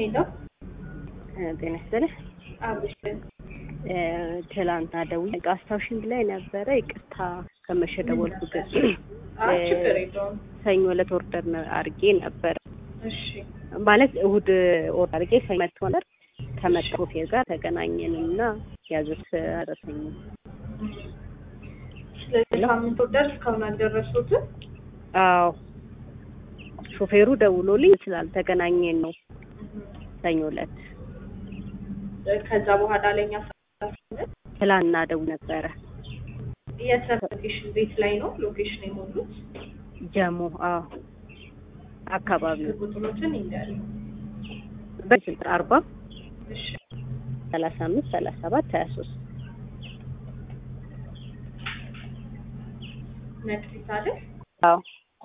ሄሎ ጤና ይስጥልኝ። አብሽ ትላንትና ደውዬ አስታውሽኝ ብላኝ ነበረ። ይቅርታ ከመሸ ደወልኩት። አይ ችግር የለውም። ሰኞ ዕለት ኦርደር አድርጌ ነበረ እሺ ማለት እሁድ ኦርደር አድርጌ ሰኞ መጥቶ ነበር። ከመጣ ሾፌር ጋር ተገናኘንና ያዙት አደረሰኝ። ስለዚህ ሳምንት ወርደር እስካሁን አልደረሱትም። አዎ ሾፌሩ ደውሎልኝ ስላልተገናኘን ነው ሰኞ ዕለት ከዛ በኋላ ለኛ ትላንትና ደውል ነበረ። የት ሎኬሽን ቤት ላይ ነው ሎኬሽን የሞሉት? ጀሞ አዎ አካባቢው ቁጥሮችን ይንገር። በስልክ አርባ እሺ ሰላሳ አምስት ሰላሳ ሰባት ሀያ ሶስት መክሊት አይደል? አዎ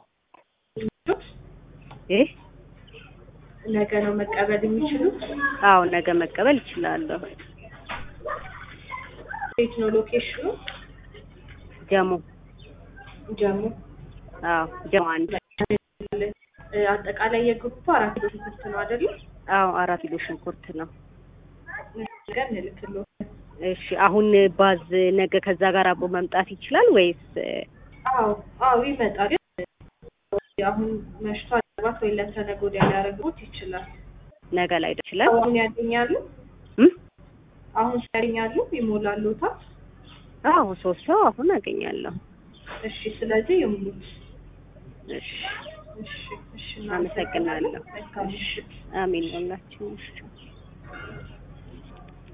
ይህ ነገ ነው መቀበል የሚችሉት? አዎ ነገ መቀበል ይችላለሁ። ቤት ነው ሎኬሽኑ? ጀሞ ጀሙ አዎ ጀሞ አንድ አጠቃላይ የግሩፕ አራት ኪሎ ሽንኩርት ነው አይደል? አዎ አራት ኪሎ ሽንኩርት ነው። ነገ እንልክልዎ። እሺ አሁን ባዝ ነገ ከዛ ጋር አብሮ መምጣት ይችላል ወይስ አዎ አዎ ይመጣል። ግን አሁን መሽቶ አለባት ወይ ለተነገ ወዲያ ሊያደርጉት ይችላል። ነገ ላይ ይችላል? አሁን ያገኛሉ? እም? አሁን ያገኛሉ? ይሞላሉታ? አዎ ሶስት ሰው አሁን አገኛለሁ። እሺ ስለዚህ ይሙሉት። እሺ እሺ እሺ አመሰግናለሁ። መልካም ምሽት። አሜን ሁላችን። እሺ